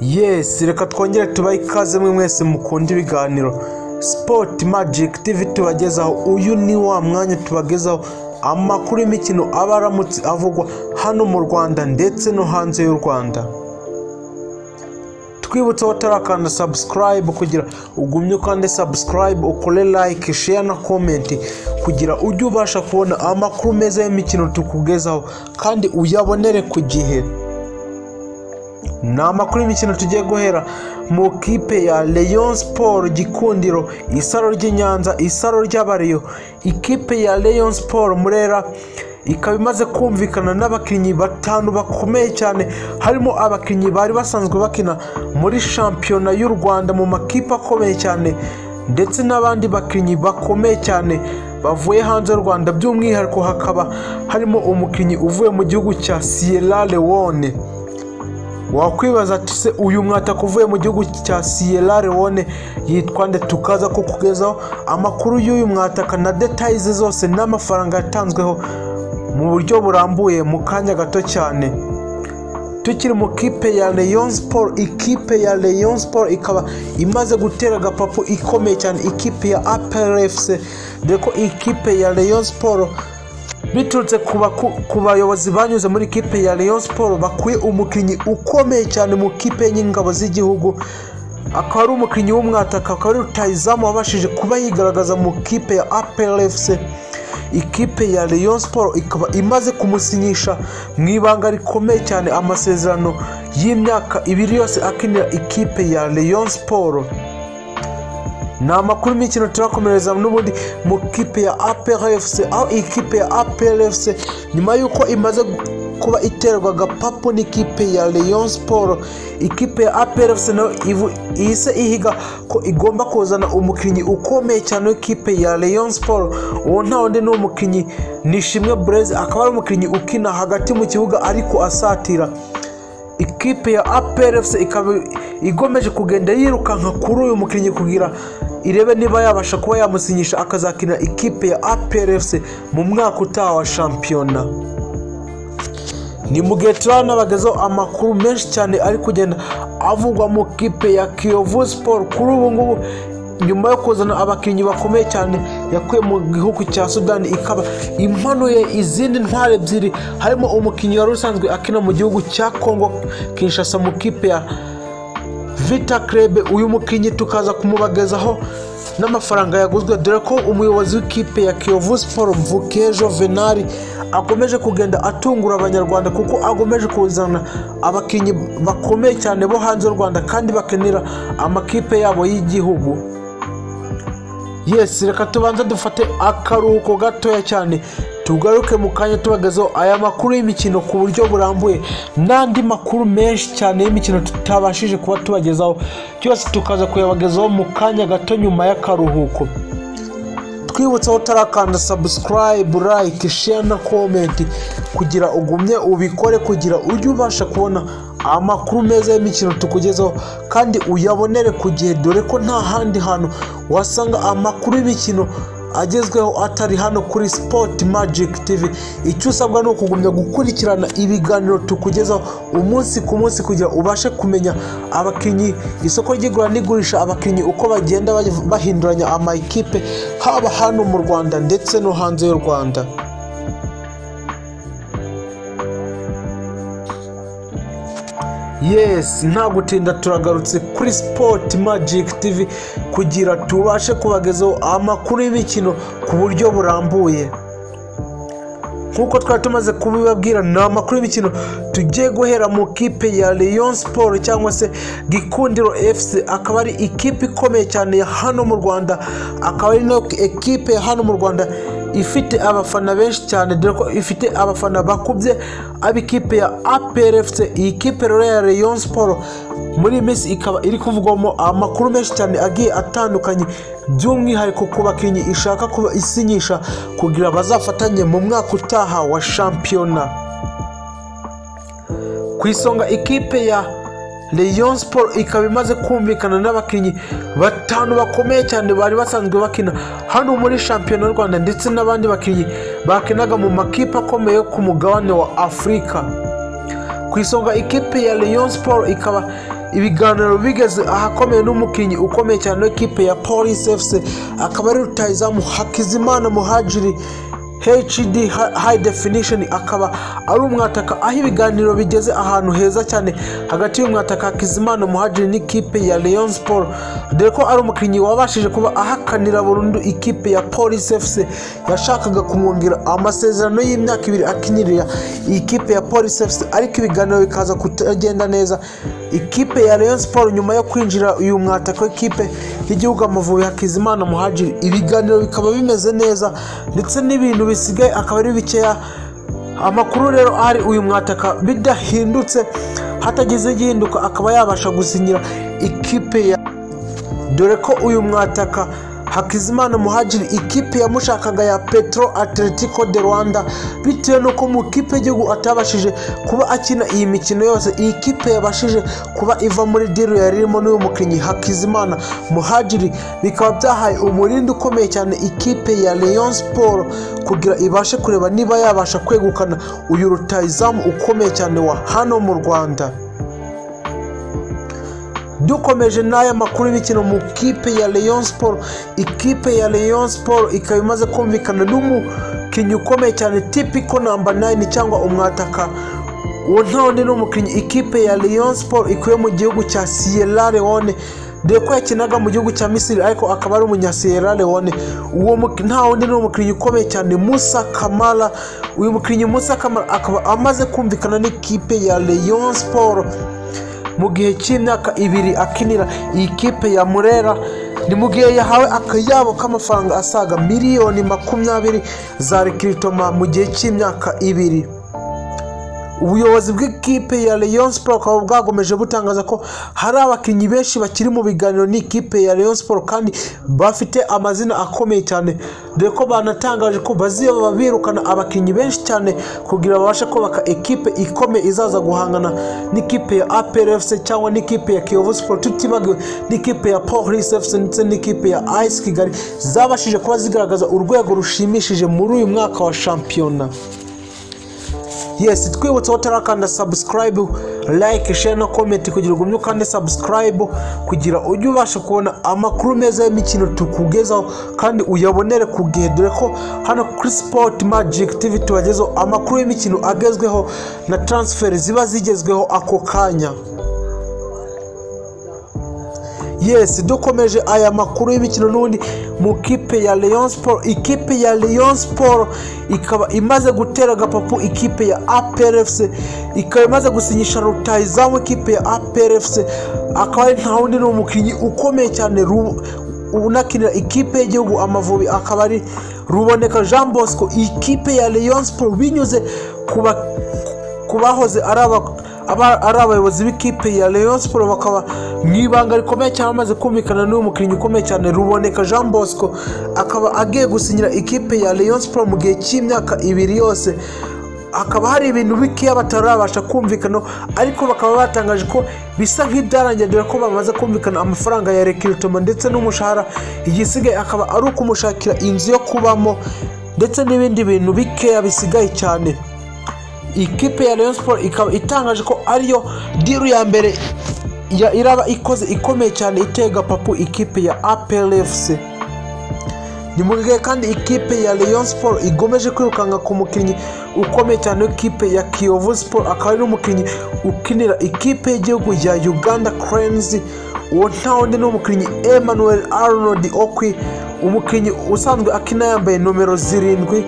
yesi reka twongere tubahe ikaze mwe mwese mukunda ibiganiro sipoti magiki tivi tubagezaho uyu ni wa mwanya tubagezaho amakuru y'imikino aba aramutse avugwa hano mu rwanda ndetse no hanze y'u rwanda twibutse watarakanda sabusikarayibu kugira ugumye ukande sabusikarayibu ukore layike sheya na komenti kugira ujye ubasha kubona amakuru meza y'imikino tukugezaho kandi uyabonere ku gihe ni amakuru y'imikino tugiye guhera mu kipe ya leon siporo gikundiro isaro ry'inyanza isaro ry'abariyo ikipe ya leon siporo murera ikaba imaze kumvikana n'abakinnyi batanu bakomeye cyane harimo abakinnyi bari basanzwe bakina muri shampiyona y'u rwanda mu makipe akomeye cyane ndetse n'abandi bakinnyi bakomeye cyane bavuye hanze y'u rwanda by'umwihariko hakaba harimo umukinnyi uvuye mu gihugu cya siyera lewone wakwibaza ati se uyu mwataka uvuye mu gihugu cya siyera lewone yitwa nde tukaza kukugezaho amakuru y'uyu mwataka na detayi ze zose n'amafaranga yatanzweho mu buryo burambuye mu kanya gato cyane tukiri mu kipe ya leon siporo ikipe ya leon siporo ikaba imaze gutera agapapu ikomeye cyane ikipe ya apelefuse dore ko ikipe ya leon siporo biturutse ku bayobozi banyuze muri kipe ya leon siporo bakwiye umukinnyi ukomeye cyane mu kipe y'ingabo z'igihugu akaba ari umukinnyi w'umwataka akaba ari rutayizamu wabashije kuba yigaragaza mu kipe ya apelefuse ikipe ya leon siporo ikaba imaze kumusinyisha mu ibanga rikomeye cyane amasezerano y'imyaka ibiri yose akinira ikipe ya leon siporo ni amakuru y'imikino turakomereza n'ubundi mu kipe ya APRFC aho ikipe ya APRFC nyuma y'uko imaze kuba iterwa agapapu n'ikipe ya leon siporo ikipe ya APRFC nayo ihise ihiga ko igomba kuzana umukinnyi ukomeye cyane w'ikipe ya leon siporo uwo nta wundi ni umukinnyi nishimwe bureze akaba ari umukinnyi ukina hagati mu kibuga ariko asatira ikipe ya APRFC ikaba igomeje kugenda yirukanka kuri uyu mukinnyi kugira irebe niba yabasha kuba yamusinyisha akazakinira ikipe ya APRFC mu mwaka utaha wa shampiyona ni mu gihe turanabagezaho amakuru menshi cyane ari kugenda avugwa mu kipe ya Kiyovu Sport kuri ubu ngubu nyuma yo kuzana abakinnyi bakomeye cyane yakuye mu gihugu cya sudani ikaba impanuye izindi ntwari ebyiri harimo umukinnyi wari usanzwe akina mu gihugu cya kongo kinshasa mu kipe ya vita krebe uyu mukinnyi tukaza kumubagezaho n'amafaranga yaguzwe dore ko umuyobozi w'ikipe ya kiyovu siporo mvuke jovenali akomeje kugenda atungura abanyarwanda kuko akomeje kuzana abakinnyi bakomeye cyane bo hanze y'u rwanda kandi bakenera amakipe yabo y'igihugu yesi reka tubanza dufate akaruhuko gatoya cyane tugaruke mu kanya tubagezeho aya makuru y'imikino ku buryo burambuye n'andi makuru menshi cyane y'imikino tutabashije kuba tubagezaho byose tukaza kuyabagezaho mu kanya gato nyuma y'akaruhuko twibutse aho utarakanda sabusikarayibu layike sheya na komenti kugira ugumye ubikore kugira ujye ubasha kubona amakuru meza y'imikino tukugezaho kandi uyabonere ku gihe dore ko nta handi hantu wasanga amakuru y'imikino agezweho atari hano kuri sipoti magiki tivi icyo usabwa ni ukugumya gukurikirana ibiganiro tukugezaho umunsi ku munsi kugira ubashe kumenya abakinnyi isoko ry'igura n'igurisha abakinnyi uko bagenda bahinduranya amakipe haba hano mu rwanda ndetse no hanze y'u rwanda yesi nta gutinda turagarutse kuri sipoti magiki tivi kugira tubashe kubagezaho amakuru y'imikino ku buryo burambuye nk'uko twari tumaze kubibabwira ni amakuru y'imikino tugiye guhera mu kipe ya leon siporo cyangwa se gikundiro fc akaba ari ikipe ikomeye cyane ya hano mu rwanda akaba ari nayo ekipe ya hano mu rwanda ifite abafana benshi cyane dore ko ifite abafana bakubye ab'ikipe ya APRFC iyi kipe rero ya Rayon Sport muri iyi minsi ikaba iri kuvugwamo amakuru menshi cyane agiye atandukanye by'umwihariko ku bakinnyi ishaka kuba isinyisha kugira bazafatanye mu mwaka utaha wa shampiyona ku isonga ikipe ya Rayon Sport ikaba imaze kumvikana n'abakinnyi batanu bakomeye cyane bari basanzwe bakina hano muri shampiyona y'u Rwanda ndetse n'abandi bakinnyi bakinaga mu makipe akomeye ku mugabane wa Afurika ku isonga ikipe ya Rayon Sport ikaba ibiganiro bigeze ahakomeye n'umukinnyi ukomeye cyane w'ikipe ya polisi efuse akaba ari rutayizamu hakizimana muhajiri HD High Definition akaba ari umwataka aho ibiganiro bigeze ahantu heza cyane hagati y'umwataka Hakizimana Muhajiri n'ikipe ya Rayon Sport dore ko ari umukinnyi wabashije kuba ahakanira burundu ikipe ya Police FC yashakaga kumwongera amasezerano y'imyaka ibiri akinirira ikipe ya Police FC ariko ibiganiro bikaza kutagenda neza ikipe ya Rayon Sport nyuma yo kwinjira uyu mwataka w'ikipe y'igihugu Amavubi Hakizimana Muhajiri ibiganiro bikaba bimeze neza ndetse n'ibintu bisigaye akaba ari bikeya amakuru rero ari uyu mwataka bidahindutse hatagize gihinduka akaba yabasha gusinyira ikipe ya dore ko uyu mwataka Hakizimana Muhajiri ikipe yamushakaga ya Petro Atletico de Rwanda bitewe n'uko mu ikipe y'igihugu atabashije kuba akina iyi mikino yose iyi kipe yabashije kuba iva muri diru yari irimo n'uyu mukinnyi Hakizimana Muhajiri bikaba byahaye umurindi ukomeye cyane ikipe ya Rayon Sport kugira ibashe kureba niba yabasha kwegukana uyu rutayizamu ukomeye cyane wa hano mu Rwanda dukomeje n'aya makuru y'imikino mu kipe ya Rayon Sport ikipe ya Rayon Sport ikaba imaze kumvikana n'umukinnyi ukomeye cyane tipiko namba 9 cyangwa umwataka uwo ntawundi n'umukinnyi ikipe ya Rayon Sport ikuye mu gihugu cya Sierra Leone dore ko yakinaga mu gihugu cya Misiri ariko akaba ari umunya Sierra Leone uwo nta wundi ni umukinnyi ukomeye cyane Musa Kamara uyu mukinnyi Musa Kamara akaba amaze kumvikana n'ikipe ya Rayon Sport mu gihe cy'imyaka ibiri akinira iyi kipe ya murera ni mu gihe yahawe akayabo k'amafaranga asaga miliyoni makumyabiri za rekiritoma mu gihe cy'imyaka ibiri ubuyobozi bw'ikipe ya Rayon Sport bukaba bwagomeje butangaza ko hari abakinnyi benshi bakiri mu biganiro n'ikipe ya Rayon Sport kandi bafite amazina akomeye cyane dore ko banatangaje ko baziyoba birukana abakinnyi benshi cyane kugira babashe kubaka ekipe ikomeye izaza guhangana n'ikipe ya APR FC cyangwa n'ikipe ya Kiyovu Sport tutibagiwe n'ikipe ya Police FC ndetse n'ikipe ya AS Kigali zabashije kuba zigaragaza urwego rushimishije muri uyu mwaka wa shampiyona yesi twibutseho tarakanda sabusikarayibe like share na komenti kugira ngo kandi sabusikarayibe kugira ujye ubasha kubona amakuru meza y'imikino tukugezaho kandi uyabonere ku gihe dore ko hano kuri sipoti magiki tivi tubagezeho amakuru y'imikino agezweho na taransiferi ziba zigezweho ako kanya yesi dukomeje aya makuru y'imikino n'ubundi mu kipe ya Rayon Sport ikipe ya Rayon Sport ikaba imaze gutera agapapu ikipe ya APR FC ikaba imaze gusinyisha rutayizamu ikipe ya APR FC akaba ari nta wundi ni umukinnyi ukomeye cyane unakinira ikipe y'igihugu Amavubi akaba ari Ruboneka Jean Bosco ikipe ya Rayon Sport binyuze ku bahoze ari ari abayobozi b'ikipe ya Rayon Sport bakaba mu ibanga rikomeye cyane amaze kumvikana n'uyu mukinnyi ukomeye cyane Ruboneka Jean Bosco akaba agiye gusinyira ikipe ya Rayon Sport mu gihe cy'imyaka ibiri yose hakaba hari ibintu bikeya batarabasha kumvikana ariko bakaba batangaje ko bisa nk'ibyarangiye dore ko bamaze kumvikana amafaranga ya rekiritoma ndetse n'umushahara igisigaye akaba ari ukumushakira inzu yo kubamo ndetse n'ibindi bintu bikeya bisigaye cyane ikipe ya Rayon Sport ikaba itangaje ko ariyo diru ya mbere iraba ikoze ikomeye cyane itega papu ikipe ya APR FC ni mu gihe kandi ikipe ya Rayon Sport igomeje kwirukanka ku mukinnyi ukomeye cyane w'ikipe ya Kiyovu Sport akaba ari n'umukinnyi ukinira ikipe y'igihugu ya Uganda Cranes uwo ntawundi ni umukinnyi Emmanuel Arnold Okwi umukinnyi usanzwe akina yambaye nomero zirindwi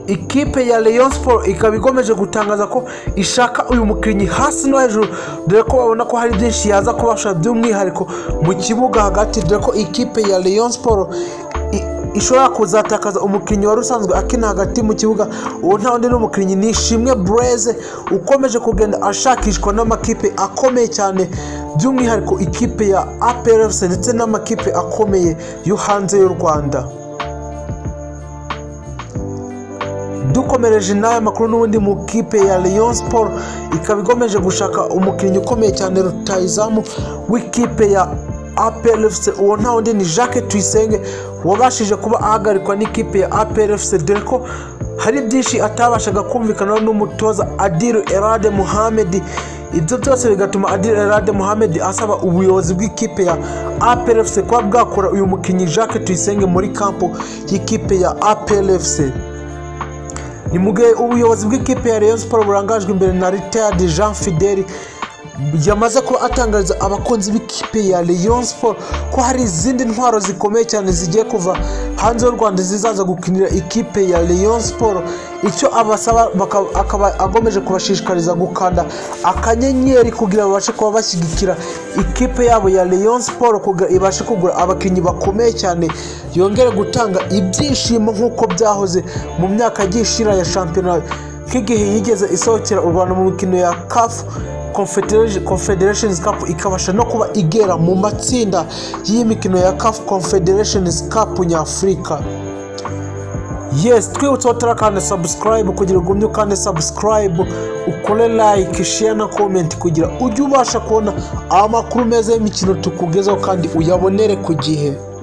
ikipe ya Rayon Sport ikaba igomeje gutangaza ko ishaka uyu mukinnyi hasi no hejuru dore ko babona ko hari byinshi yaza kubasha by'umwihariko mu kibuga hagati dore ko ikipe ya Rayon Sport ishobora kuzatakaza umukinnyi wari usanzwe akina hagati mu kibuga uwo nta wundi n'umukinnyi ni ishimwe bureze ukomeje kugenda ashakishwa n'amakipe akomeye cyane by'umwihariko ikipe ya APRFC ndetse n'amakipe akomeye yo hanze y'u Rwanda dukomereje n'aya makuru n'ubundi mu kipe ya Rayon Sport ikaba igomeje gushaka umukinnyi ukomeye cyane rutayizamu w'ikipe ya APR FC uwo nta wundi ni Jacques Tuyisenge wabashije kuba ahagarikwa n'ikipe ya APR FC dore ko hari byinshi atabashaga kumvikana n'umutoza Adiru Erade Muhammed ibyo byose bigatuma adil elade muhammed asaba ubuyobozi bw'ikipe ya aplfc kuba bwakura uyu mukinnyi jacques tuyisenge muri kampo y'ikipe ya aplfc ni mu gihe ubuyobozi bw'ikipe ya rayon siporo burangajwe imbere na ritayadi jean fideli yamaze kuba atangariza abakunzi b'ikipe ya Rayon Sport ko hari izindi ntwaro zikomeye cyane zigiye kuva hanze y'u Rwanda zizaza gukinira ikipe ya Rayon Sport icyo abasaba baka- akaba agomeje kubashishikariza gukanda akanyenyeri kugira babashe kuba bashyigikira ikipe yabo ya Rayon Sport kugira ibashe kugura abakinnyi bakomeye cyane yongere gutanga ibyishimo nk'uko byahoze mu myaka yagiye ishira ya shampiyona nk'igihe yigeze isohokera u Rwanda mu mikino ya CAF Confederation- confederations cup ikabasha no kuba igera mu matsinda y'imikino ya caf confederations cup nyafurika yes twibutse watara kandi subscribe kugira ugumye kandi subscribe ukore like share na comment kugira ujye ubasha kubona amakuru meza y'imikino tukugezaho kandi uyabonere ku gihe